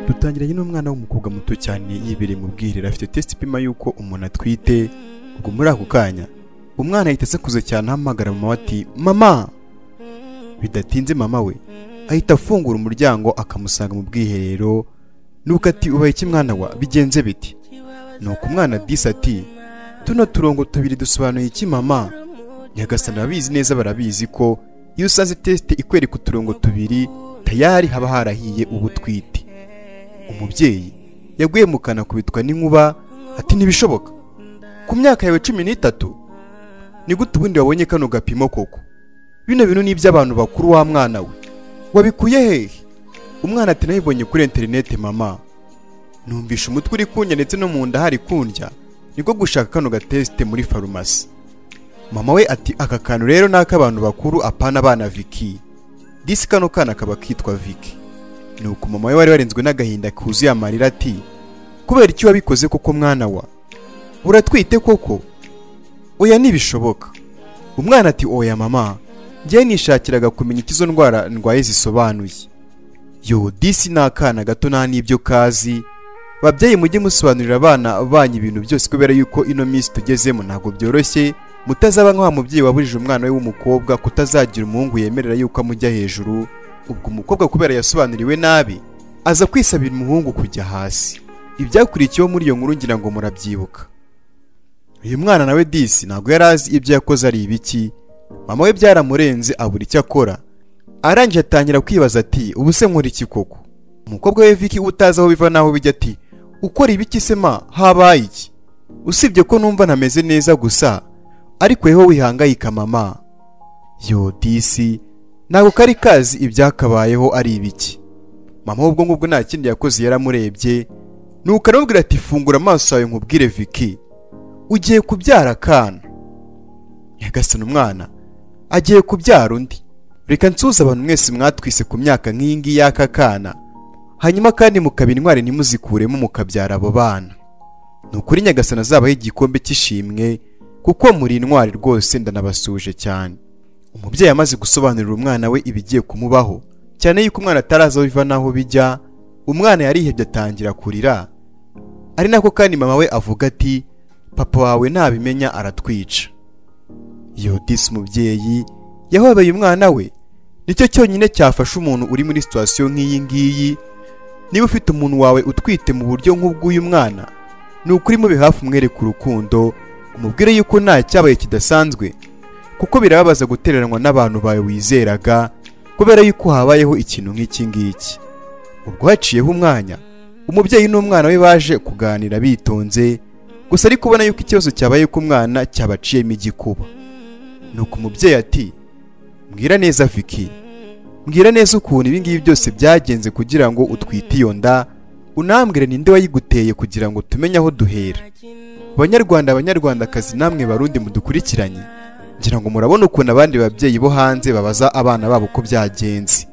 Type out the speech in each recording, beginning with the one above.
dutangiranye n'umwana w'umukobwa muto cyane yibereye mu bwiherero afite tesite ipima y'uko umuntu atwite ubwo muri ako kanya umwana yahita asakuza cyane ahamagara mama we ati mama bidatinze mama we ahita afungura umuryango akamusanga mu bwiherero nuko ati ubaye iki mwana wa bigenze biti nuko umwana disi ati tuno turongo tubiri dusobanuye iki mama nyagasani ababizi neza barabizi ko iyo usanze tesite ikwereka uturongo tubiri tayari haba harahiye uba utwite umubyeyi yaguye mu kanwa akubitwa n'inkuba ati ntibishoboka ku myaka yawe cumi n'itatu ni gute ubundi wabonye kano gapimo koko bino bintu ni iby'abantu bakuru wa mwana we wabikuye hehe umwana ati nabibonye kuri interineti mama numvishe umutwe uri kundya ndetse no mu nda hari kundya niko gushaka kano gatesite muri farumasi mama we ati aka kantu rero ni ak'abantu bakuru apana abana viki disi kano kana kaba kitwa viki nuko mama we wari warenzwe n'agahinda kuzuye amarira ati kubera icyo wabikoze koko mwana wa uratwite koko oya ntibishoboka umwana ati oya mama njyewe nishakiraga kumenya icyo izo ndwara ndwaye zisobanuye yo disi ni akana gato nta n'ibyo kazi babyeyi mujye musobanurira abana banyu ibintu byose kubera yuko ino minsi tugezemo ntabwo byoroshye mutazaba nk'wa mubyeyi wabujije umwana we w'umukobwa kutazagira umuhungu yemerera yuko amujya hejuru ubwo umukobwa kubera yasobanuriwe nabi aza kwisabira umuhungu kujya hasi ibyakurikiyeho muri iyo nkuru ngira ngo murabyibuka uyu mwana nawe disi ntabwo yari azi ibyo yakoze ari ibiki mama we byaramurenze abura icyo akora arangije atangira kwibaza ati ubu se nkora iki koko umukobwa we viki utazi aho biva n'aho bijya ati ukora ibiki se ma habaye iki usibye ko numva ntameze neza gusa ariko weho wihangayika mama yo disi ntabwo kari kazi ibyakabayeho ari ibiki mama ubwo ngubwo nta kindi yakoze yaramurebye nuko aramubwira ati fungura amaso yawe nkubwire viki ugiye kubyara akana nyagasana umwana agiye kubyara undi reka nsuhuze abantu mwese mwatwise ku myaka nk'iyi ngiyi y'aka kana hanyuma kandi mukaba intwari ntimuzikuremo mukabyara abo bana ni ukuri nyagasana azabaho igikombe cy'ishimwe kuko muri intwari rwose ndanabasuje cyane umubyeyi amaze gusobanurira umwana we ibigiye kumubaho cyane yuko umwana ataraza biva n'aho bijya umwana yarihebye atangira kurira ari nako kandi mama we avuga ati papa wawe ntabimenya aratwica yodisi umubyeyi yahobeye umwana we nicyo cyonyine cyafasha umuntu uri muri situwasiyo nk'iyi ngiyi niba ufite umuntu wawe utwite mu buryo nk'ubw'uyu mwana ni ukuri mubi hafi umwereka urukundo umubwire yuko nta cyabaye kidasanzwe kuko birababaza gutereranwa n'abantu bawe wizeraga kubera yuko habayeho ikintu nk'iki ngiki ubwo haciyeho umwanya umubyeyi n'umwana we baje kuganira bitonze gusa ari kubona yuko ikibazo cyabaye ku mwana cyabaciyemo igikuba nuko umubyeyi ati mbwira neza viki mbwira neza ukuntu ibi ngibi byose byagenze kugira ngo utwite iyo nda unambwire ninde wayiguteye kugira ngo tumenye aho duhera banyarwanda abanyarwandakazi namwe barundi mudukurikiranye ngira ngo murabona ukuntu abandi babyeyi bo hanze babaza abana babo uko byagenze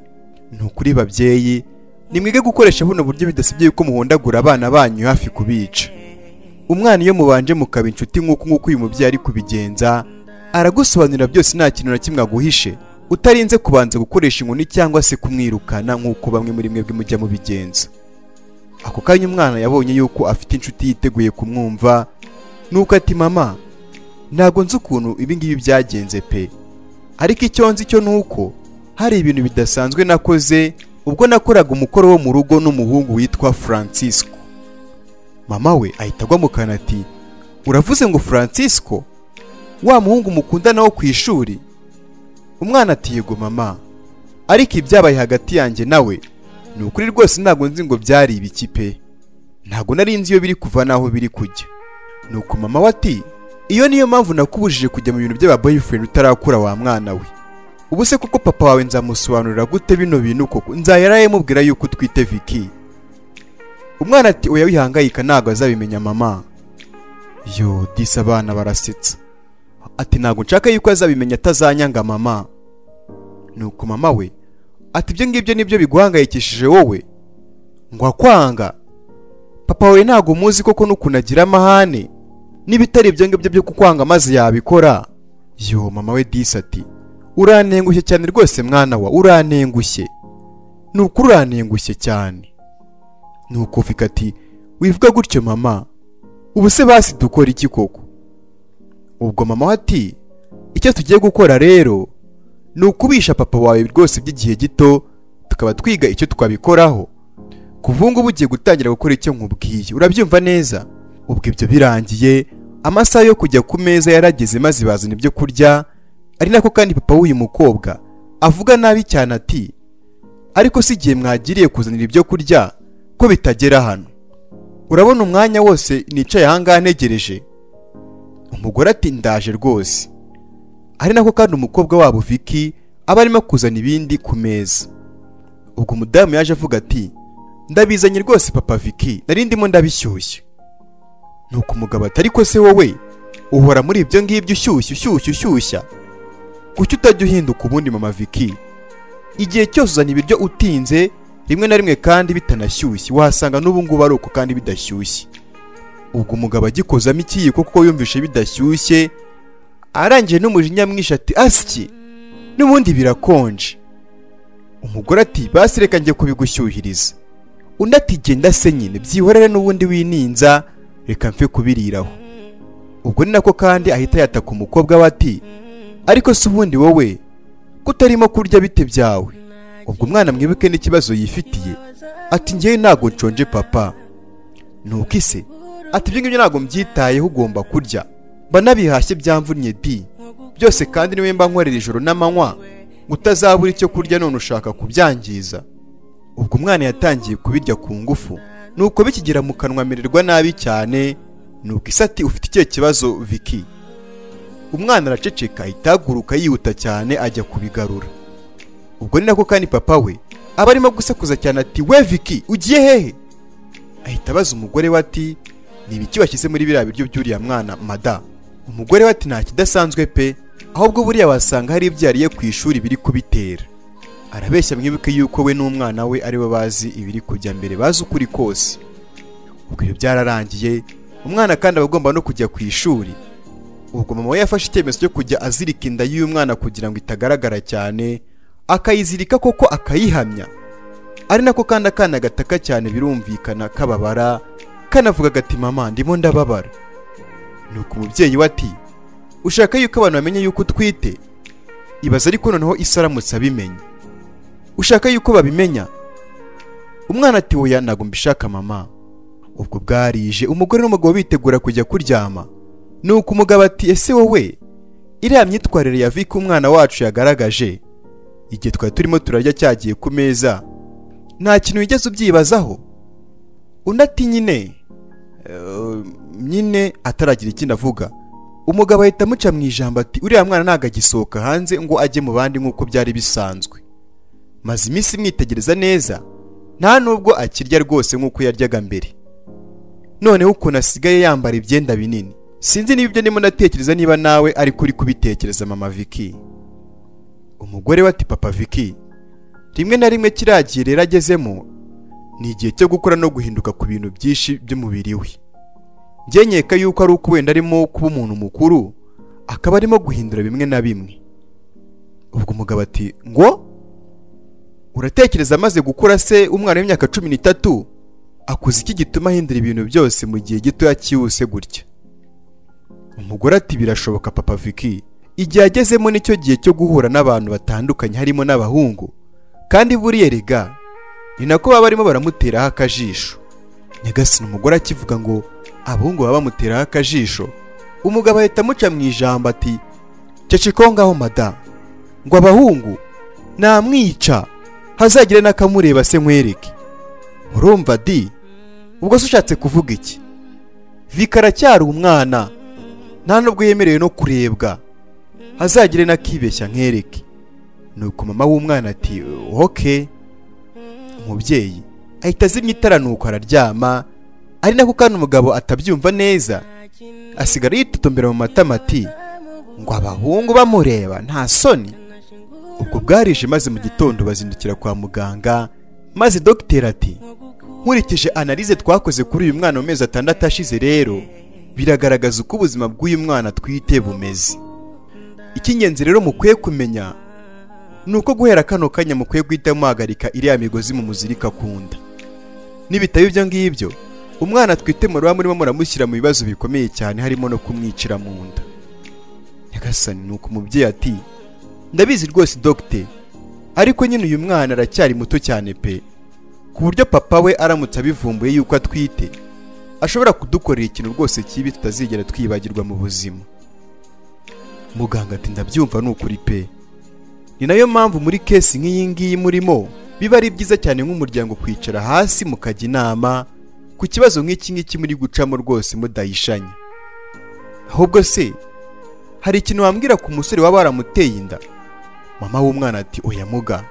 ni ukuri babyeyi nimwige gukoresha buno buryo bidasabye yuko muhondagura abana banyu hafi kubica umwana iyo mubanje mukaba inshuti nk'uko nk'uko uyu mubyeyi ari kubigenza aragusobanurira byose nta kintu na kimwe aguhishe utarinze kubanza gukoresha inkoni cyangwa se kumwirukana nk'uko bamwe muri mwebwe mujya mubigenza ako kanya umwana yabonye yuko afite inshuti yiteguye kumwumva nuko ati mama ntabwo nzi ukuntu ibingibi byagenze pe ariko icyo nzi cyo ni uko hari ibintu bidasanzwe nakoze ubwo nakoraga umukoro wo mu rugo n'umuhungu witwa francisco mama we ahita agwa mu kanwa ati uravuze ngo francisco wa muhungu mukundana wo ku ishuri umwana ati yego mama ariko ibyabaye hagati yanjye nawe ni ukuri rwose ntabwo nzi ngo byari ibiki pe ntabwo nari nzi iyo biri kuva n'aho biri kujya ni uko mama we ati iyo niyo mpamvu nakubujije kujya mu bintu by'aba boyfriend utarakura wa mwana we ubu se kuko papa wawe nzamusobanurira gute bino bintu koko nzayaraye mubwira yuko utwite viki umwana ati oya wihangayika ntabwo azabimenya mama yo disi abana barasetsa ati ntabwo nshaka yuko azabimenya atazanyanga mama nuko mama we ati ibyo ngibyo nibyo biguhangayikishije wowe ngo akwanga papa wawe ntabwo muzi koko n'ukuntu agira amahane n'ibitari ibyo ngibyo byo kukwanga maze yabikora yo mama we disi ati urantengushye cyane rwose mwana wa urantengushye ni ukuri urantengushye cyane nuko ufika ati wivuga gutyo mama ubu se basi dukora iki koko ubwo mama we ati icyo tugiye gukora rero ni ukubisha papa wawe rwose by'igihe gito tukaba twiga icyo twabikoraho kuva ngubu ugiye gutangira gukora icyo nkubwiye urabyumva neza ubwo ibyo birangiye amasaha yo kujya ku meza yarageze maze bazana ibyo kurya ari nako kandi papa w'uyu mukobwa avuga nabi cyane ati ariko si igihe mwagiriye kuzanira ibyo kurya ko bitagera hano urabona umwanya wose nicaye ahangaha ntegereje umugore ati ndaje rwose ari nako kandi umukobwa wabo Vicky aba arimo kuzana ibindi ku meza ubwo umudamu yaje avuga ati ndabizanye rwose papa Vicky nari ndimo ndabishyushye nuko umugabo atari ko se wowe uhora muri ibyo ngibyo ushyushye ushyushye ushyushya kuki utajya uhinduka ubundi mama Vicky igihe cyose uzana ibiryo utinze rimwe na rimwe kandi bitanashyushye wahasanga n'ubu ngubu ari uko kandi bidashyushye ubwo umugabo agikozamo ikiyiko kuko yumvishe bidashyushye arangiye n'umujinya mwinshi ati asyi n'ubundi birakonje umugore ati basi reka njye kubigushyuhiriza undi ati genda se nyine byihorere n'ubundi wininza reka mfe kubiriraho ubwo ni nako kandi ahita yataka umukobwa we ati ariko si ubundi wowe ko utarimo kurya bite byawe ubwo umwana mwibuke n'ikibazo yifitiye ati ngewe ntabwo nshonje papa nuko ise ati ibyo ngibyo ntabwo mbyitayeho ugomba kurya mba nabihashye byamvunnye di byose kandi niwe mba nkorera ijoro n'amanywa ngo utazabura icyo kurya none ushaka kubyangiza ubwo umwana yatangiye kubirya ku ngufu nuko bikigera mu kanwa amererwa nabi cyane nuko isati ufite ikihe kibazo Vicky umwana araceceka itaguruka yihuta cyane ajya kubigarura ubwo ni nako kandi papa we aba arimo gusakuza cyane ati we Vicky ugiye hehe ahita abaza umugore we ati ni ibiki washyize muri biriya biryo by'uriya mwana mada umugore we ati nta kidasanzwe pe ahubwo buriya wasanga hari ibyo yariye ku ishuri biri kubitera arabeshya mwibuke yuko we n'umwana we aribo bazi ibiri kujya mbere bazi ukuri kose ubwo ibyo byararangiye umwana kandi aba agomba no kujya ku ishuri ubwo mama we yafashe icyemezo cyo kujya azirika inda y'uyu mwana kugira ngo itagaragara cyane akayizirika koko akayihamya ari nako kandi akana gataka cyane birumvikana kababara kanavuga agati mama ndimo ndababara nuko umubyeyi we ati ushaka yuko abantu bamenya yuko utwite ibaza ariko noneho isi aramutse abimenye ushaka yuko babimenya umwana ati wowe ntabwo mbishaka mama ubwo bwarije umugore n'umugabo bitegura kujya kuryama nuko umugabo ati ese wowe iriya myitwarire ya Vicky umwana wacu yagaragaje igihe twari turimo turarya cyagiye ku meza nta kintu wigeze ubyibazaho undi ati nyine "Eh, nyine ataragira ikindi avuga umugabo ahita amuca mu ijambo ati uriya mwana ntabwo agisohoka hanze ngo ajye mu bandi nk'uko byari bisanzwe maze iminsi imwitegereza neza nta nubwo akirya rwose nk'uko yaryaga mbere noneho ukuntu asigaye yambara ibyenda binini sinzi niba ibyo ndimo ndatekereza niba nawe ariko uri kubitekereza mama Vicky umugore we ati papa Vicky rimwe na rimwe kiriya gihe rero agezemo ni igihe cyo gukora no guhinduka ku bintu byinshi by'umubiri we njye nkeka yuko ari uko wenda arimo kuba umuntu mukuru akaba arimo guhindura bimwe na bimwe ubwo umugabo ati ngo uratekereza amaze gukura se umwana w'imyaka cumi n'itatu akuze iki gituma ahindura ibintu byose mu gihe gitoya cyihuse gutya umugore ati birashoboka papa Vicky igihe agezemo nicyo gihe cyo guhura n'abantu batandukanye harimo n'abahungu kandi buriya rega ni nako baba barimo baramuteraho akajisho nyagasina umugore akivuga ngo abahungu baba bamuteraho akajisho umugabo ahita amuca mu ijambo ati cecekaho ngaho madamu ngo abahungu namwica hazagire n'akamureba se nkwereke urumva di ubwo se ushatse kuvuga iki Vicky aracyari umwana nta nubwo yemerewe no kurebwa hazagire n'akibeshya nkereke nuko mama w'umwana ati oke umubyeyi ahita azimya itara nuko araryama ari nako kandi umugabo atabyumva neza asigara yitotombera mu matama ati ngo abahungu bamureba nta soni ubwo bwarije maze mu gitondo bazindukira kwa muganga maze dogiteri ati nkurikije analize twakoze kuri uyu mwana mu mezi atandatu ashize rero biragaragaza uko ubuzima bw'uyu mwana twite bumeze icy'ingenzi rero mukwiye kumenya ni uko guhera kano kanya mukwiye guhita muhagarika iriya migozi mumuzirika ku nda nibitaba ibyo ngibyo umwana twite muraba murimo muramushyira mu bibazo bikomeye cyane harimo no kumwicira mu nda nyagasani ni uko umubyeyi ati ndabizi rwose dogite ariko nyine uyu mwana aracyari muto cyane pe ku buryo papa we aramutse abivumbuye yuko atwite ashobora kudukorera ikintu rwose kibi tutazigera twibagirwa mu buzima muganga ati ndabyumva ni ukuri pe ni nayo mpamvu muri kesi nk'iyi ngiyi murimo biba ari byiza cyane nk'umuryango kwicara hasi mukajya inama ku kibazo nk'iki ngiki muri gucamo rwose mudahishanya ahubwo se hari ikintu wambwira ku musore waba waramuteye inda mama w'umwana ati oya muga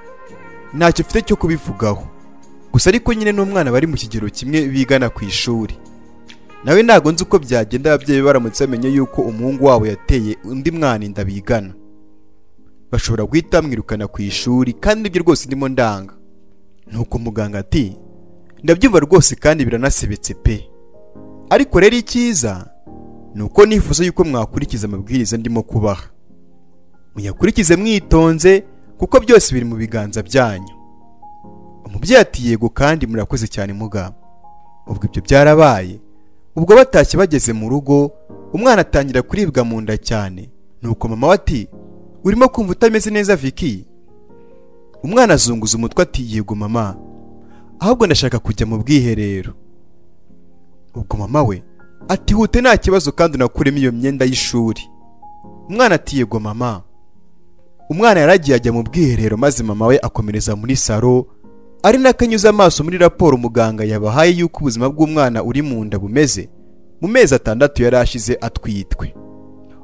ntacyo mfite cyo kubivugaho gusa ariko nyine n'umwana bari mu kigero kimwe bigana ku ishuri nawe ntabwo nzi uko byagenda ababyeyi baramutse bamenye yuko umuhungu wabo yateye undi mwana inda bigana bashobora guhita bamwirukana ku ishuri kandi ibyo rwose ndimo ndanga nuko muganga ati ndabyumva rwose kandi biranasebetse pe ariko rero icyiza ni uko nifuza yuko mwakurikiza amabwiriza ndimo kubaha muyakurikize mwitonze kuko byose biri mu biganza byanyu umubyeyi ati yego kandi murakoze cyane mugabo ubwo ibyo byarabaye ubwo batashye bageze mu rugo umwana atangira kuribwa mu nda cyane nuko mama we ati urimo kumva utameze neza Vicky umwana azunguza umutwe ati yego mama ahubwo ndashaka kujya mu bwiherero ubwo mama we ati hute nta kibazo kandi unakuremo iyo myenda y'ishuri umwana ati yego mama umwana yaragiye ajya mu bwiherero maze mama we akomereza muri saro ari nakanyuze amaso muri raporo muganga yabahaye yuko ubuzima bw'umwana uri mu nda bumeze mu mezi atandatu yari ashize atwitwe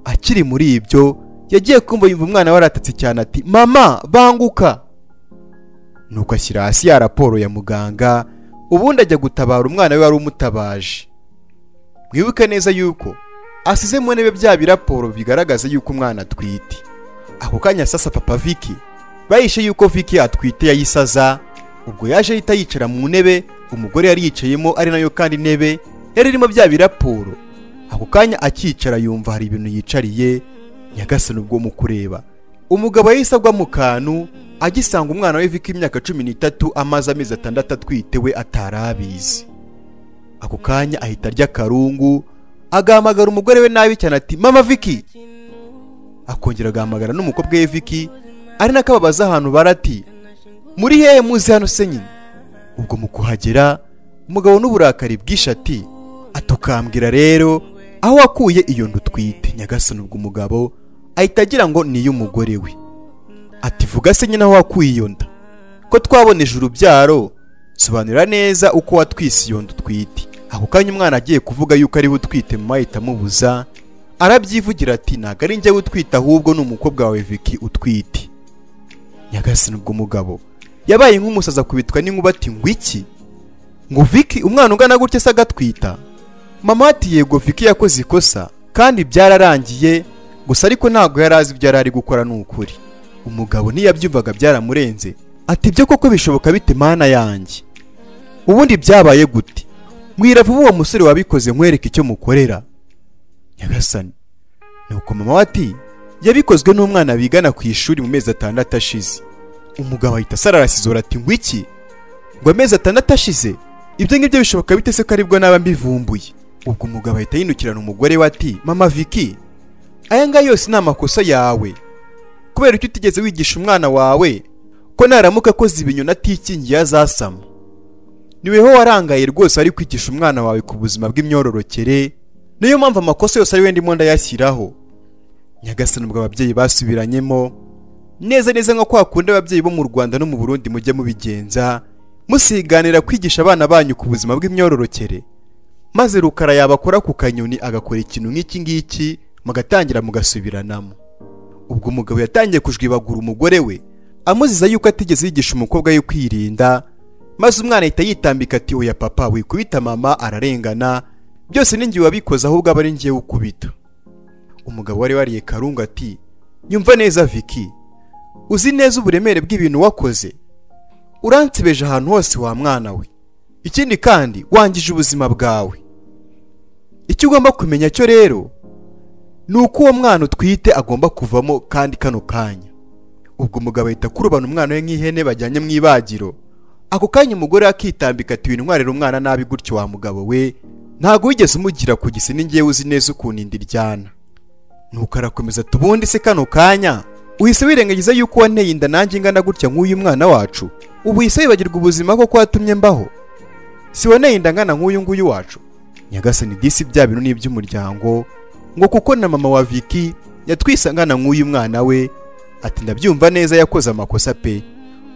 akiri muri ibyo yagiye kumva yumva umwana waratatse cyane ati mama banguka nuko ashyira hasi ya raporo ya muganga ubundi ajya gutabara umwana we wari umutabaje mwibuke neza yuko asize mu ntebe bya biraporo bigaragaza yuko umwana atwite ako kanya sasa papa Vicky bahishe yuko Vicky atwite yayisaza ubwo yaje ahita yicara mu ntebe umugore yari yicayemo ari nayo kandi intebe yari irimo bya biraporo ako kanya akicara yumva hari ibintu yicariye nyagasani ubwo mu kureba umugabo yahise agwa mu kantu agisanga umwana we vika imyaka cumi n'itatu amaze amezi atandatu atwite we atari abizi ako kanya ahita arya akarungu agahamagara umugore we nabi cyane ati mama viki akongera agahamagara n'umukobwa we viki ari nako ababaza ahantu barati muri hehe muzi hano se nyine ubwo mu kuhagera umugabo n'uburakari bwishe ati atukambwira rero aho wakuye iyo nda utwite nyagasani ubwo umugabo ahita agira ngo ni iy'umugore we ati vuga se nyine aho wakuye iyo nda ko twaboneje urubyaro sobanura neza uko watwise iyo nda utwite ako kanya umwana agiye kuvuga yuko ariwe utwite mama ahita amubuza arabyivugira ati ntabwo ari njyewe utwite ahubwo ni umukobwa wawe Vicky utwite nyagasani ubwo umugabo yabaye nk'umusaza kubitwa n'inkuba ati ngo iki ngo Vicky umwana ungana gutya se agatwita mama ati yego Vicky yakoze ikosa kandi byararangiye gusa ariko ntabwo yari azi ibyo yari ari gukora ni ukuri umugabo ntiyabyumvaga byaramurenze ati byo koko bishoboka bite mana yanjye ubundi byabaye gute mwira vuba uwo musore wabikoze nkwereke icyo mukorera nyagasani nuko mama we ati yabikozwe n'umwana bigana ku ishuri mu mezi atandatu ashize umugabo ahita asararasizora ati ngo iki ngo amezi atandatu ashize ibyo ngibyo bishoboka bite se ko aribwo naba mbivumbuye ubwo umugabo ahita yinukirana umugore we ati mama Vicky aya ngaya yose ni amakosa yawe kubera icyo utigeze wigisha umwana wawe ko naramuka akoze ibinyoni atikingiye azasama niweho warangaye rwose ari kwigisha umwana wawe ku buzima bw'imyororokere niyo mpamvu amakosa yose ari we ndimo ndayashyiraho nyagasani ubwo ababyeyi basubiranyemo neza neza nko kwa kundi ababyeyi bo mu rwanda no mu burundi mujya mubigenza musiganira kwigisha abana banyu ku buzima bw'imyororokere maze rukara yabakora ku kanyoni agakora ikintu nk'iki ngiki mugatangira mugasubiranamo ubwo umugabo yatangiye kujwibagura umugore we amuziza yuko atigeze yigisha umukobwa we kwirinda maze umwana ahita yitambika ati oya papa wikubita mama ararengana byose ni ngiye wabikoze ahubwo aba ari ngiye ukubita umugabo wari wariye karungu ati nyumva neza Vicky uzi neza uburemere bw'ibintu wakoze uransebeje ahantu hose wa mwana we ikindi kandi wangije ubuzima bwawe icyo ugomba kumenya cyo rero ni uko uwo mwana utwite agomba kuvamo kandi kano kanya ubwo umugabo ahita akurubana umwana we nk'ihene bajyanye mu ibagiro ako kanya umugore akitambika ati wintwarire umwana nabi gutyo wa mugabo we ntabwo wigeze umugira ku gisi n'ingewe uzi neza ukuntu inda iryana nuko arakomeza ati ubundi se kano kanya uhise wirengagiza yuko wanteye inda nanjye ingana gutya nk'uyu mwana wacu ubu uhise wibagirwa ubuzima koko watumye mbaho si wanteye inda ngana nk'uyu nguyu wacu nyagasani disi bya bintu ni iby'umuryango ngo kuko na mama wa Vicky yatwise angana nk'uyu mwana we ati ndabyumva neza yakoze amakosa pe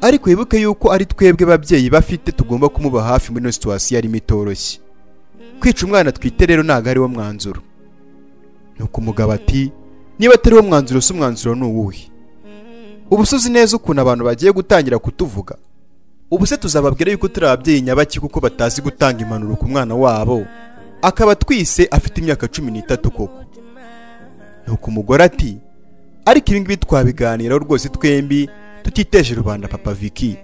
ariko wibuke yuko ari twebwe babyeyi bafite tugomba kumuba hafi muri ino situwasiyo yarimo itoroshye kwica umwana twite rero ntabwo ari wo mwanzuro nuko umugabo ati niba atari wo mwanzuro si umwanzuro ni uwuhe uba usuzi neza ukuntu abantu bagiye gutangira kutuvuga ubu se tuzababwira yuko turi ababyeyi nyabaki kuko batazi gutanga impanuro ku mwana wabo akaba twise afite imyaka cumi n'itatu koko nuko umugore ati ariko ibi ngibi twabiganiraho rwose twembi tutiteje rubanda papa Vicky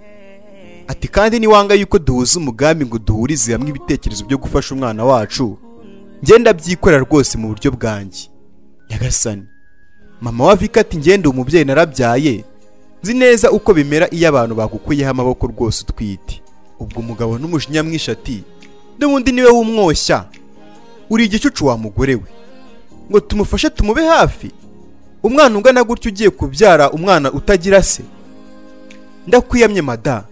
ati kandi niwanga yuko duhuza umugambi ngo duhurize hamwe ibitekerezo byo gufasha umwana wacu ngenda byikorera rwose mu buryo bwanjye nyagasani mama wa Vicky ati ngenda umubyeyi narabyaye nzi neza uko bimera iyo abantu bagukuyeho amaboko rwose utwite ubwo umugabo n'umujinya mwinshi ati n'ubundi niwe wumwoshya uri igicucu wa mugore we ngo tumufashe tumube hafi umwana ungana gutya ugiye kubyara umwana utagira se ndakwiyamye mada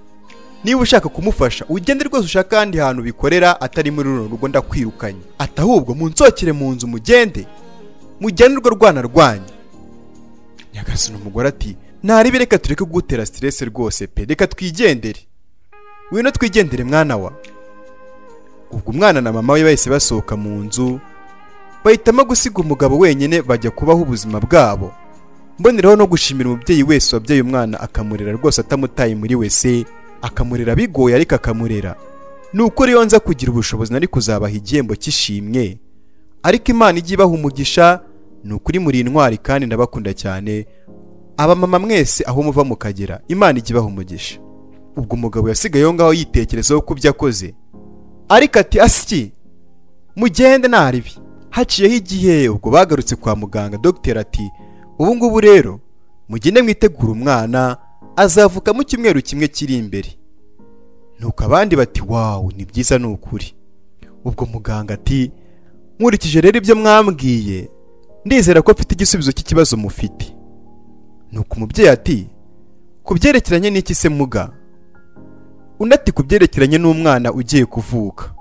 niba ushaka kumufasha ugende rwose ushaka ahandi hantu bikorera atari muri runo rugo ndakwirukanye ati ahubwo munsokere mu nzu mugende mujyane urwo rwana rwanyu nyagasani umugore ati ntaribe reka tureke kugutera siteresi rwose pe reka twigendere wino twigendere mwana wa ubwo umwana na mama we bahise basohoka mu nzu bahitamo gusiga umugabo wenyine bajya kubaho ubuzima bwabo mboneraho no gushimira umubyeyi wese wabyaye umwana akamurera rwose atamutaye muri wese akamurera bigoye ariko akamurera ni ukuri iyo nza kugira ubushobozi nari kuzabaha igihembo cy'ishimwe ariko imana ijya ibaha umugisha ni ukuri muri intwari kandi ndabakunda cyane abamama mwese aho muva mukagera imana ijya ibaha umugisha ubwo umugabo yasigaye aho ngaho yitekerezaho ku byo akoze ariko ati asyi mugende naribi haciyeho igihe ubwo bagarutse kwa muganga dogiteri ati ubu ngubu rero mugende mwitegura umwana azavuka mu cyumweru kimwe kiri imbere nuko abandi bati wawu ni byiza ni ukuri ubwo muganga ati nkurikije rero ibyo mwambwiye ndizera ko mfite igisubizo cy'ikibazo mufite nuko umubyeyi ati ku byerekeranye n'iki se muga undi ati ku byerekeranye n'umwana ugiye kuvuka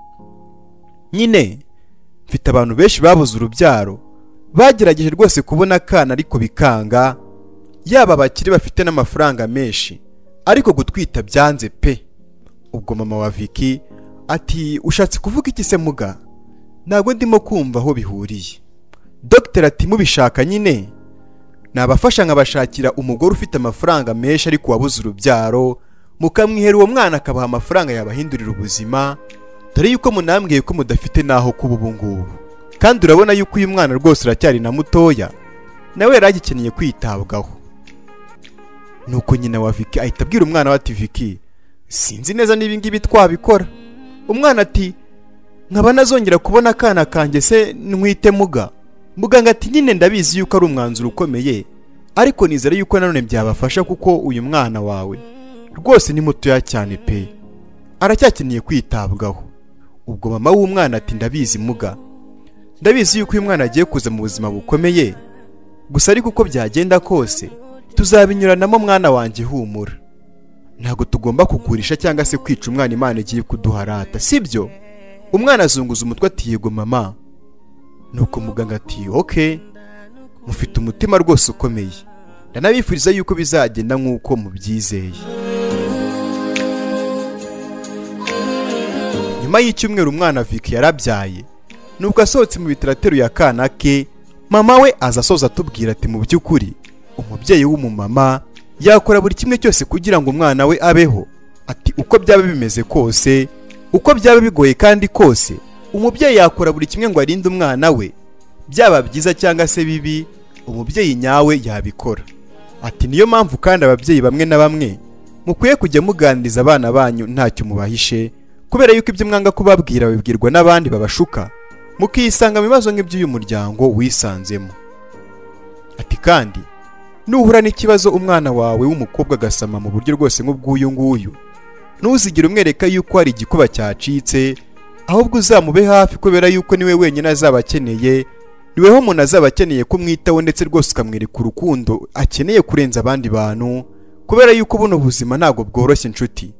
nyine mfite abantu benshi babuze urubyaro bagerageje rwose kubona akana ariko bikanga yaba abakire bafite n'amafaranga menshi ariko gutwita byanze pe ubwo mama wa Vicky ati ushatse kuvuga iki se muga ntabwo ndimo kumva aho bihuriye dogiteri ati mubishaka nyine nabafasha nkabashakira umugore ufite amafaranga menshi ariko wabuze urubyaro mukamwihera uwo mwana akabaha amafaranga yabahindurira ubuzima dore yuko munambwiye ko mudafite n'aho kuba ubu ngubu kandi urabona yuko uyu mwana rwose uracyari na mutoya nawe yari agikeneye kwitabwaho nuko nyina wa Vicky ahita abwira umwana we ati Vicky sinzi neza niba ngibi twabikora umwana ati nkaba nazongera kubona akana kanjye se ntwite muga muganga ati nyine ndabizi yuko ari umwanzuro ukomeye ariko nizere yuko nanone byabafasha kuko uyu mwana wawe rwose ni mutoya cyane pe aracyakeneye kwitabwaho ubwo mama w'umwana ati ndabizi muga ndabizi yuko uyu mwana agiye kuza mu buzima bukomeye gusa ariko uko byagenda kose tuzabinyuranamo mwana wanjye humura ntabwo tugomba kugurisha cyangwa se kwica umwana imana igiye kuduharata sibyo umwana azunguza umutwe ati yego mama nuko muganga ati oke mufite umutima rwose ukomeye ndanabifuriza yuko bizagenda nk'uko mubyizeye nyuma y'icyumweru umwana Vicky yarabyaye nubwo asohotse mu bitaro ateruye akana ke mama we aza asoza atubwira ati mu by'ukuri umubyeyi w'umumama yakora buri kimwe cyose kugira ngo umwana we abeho ati uko byaba bimeze kose uko byaba bigoye kandi kose umubyeyi yakora buri kimwe ngo arinde umwana we byaba byiza cyangwa se bibi umubyeyi nyawe yabikora ati niyo mpamvu kandi ababyeyi bamwe na bamwe mukwiye kujya muganiriza abana banyu ntacyo mubahishe kubera yuko ibyo mwanga kubabwira babibwirwa n'abandi babashuka mukisanga mu bibazo nk'iby'uyu muryango wisanzemo ati kandi nuhura n'ikibazo umwana wawe w'umukobwa agasama mu buryo rwose nk'ubw'uyu nguyu ntuzigire umwereka yuko hari igikuba cyacitse ahubwo uzamube hafi kubera yuko niwe wenyine azaba akeneye niweho umuntu azaba akeneye kumwitaho ndetse rwose ukamwereka urukundo akeneye kurenza abandi bantu kubera yuko buno buzima ntabwo bworoshye inshuti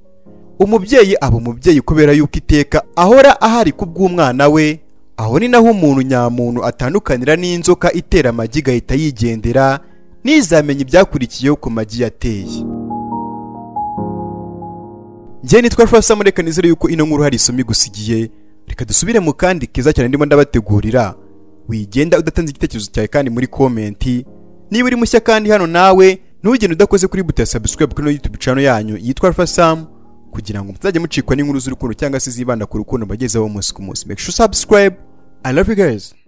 umubyeyi aba umubyeyi kubera yuko iteka ahora ahari ku bw'umwana we aho ni naho umuntu nyamuntu atandukanira n'inzoka itera amagi igahita yigendera ntizamenye ibyakurikiyeho ku magi yateye njyewe nitwa Alpha mureka nizere yuko ino nkuru hari isomo igusigiye reka dusubire mu kandi keza cyane ndimo ndabategurira wigenda udatanze igitekerezo cyawe kandi muri komenti niba uri mushya kandi hano nawe ntugende udakoze kuri buto ya subscribe kuri ino YouTube channel yanyu yitwa Alpha Sam kugira ngo mutazajya mucikwa n'inkuru z'urukundo cyangwa se zibanda ku rukundo mbagezeho umunsi ku munsi make sure subscribe I love you guys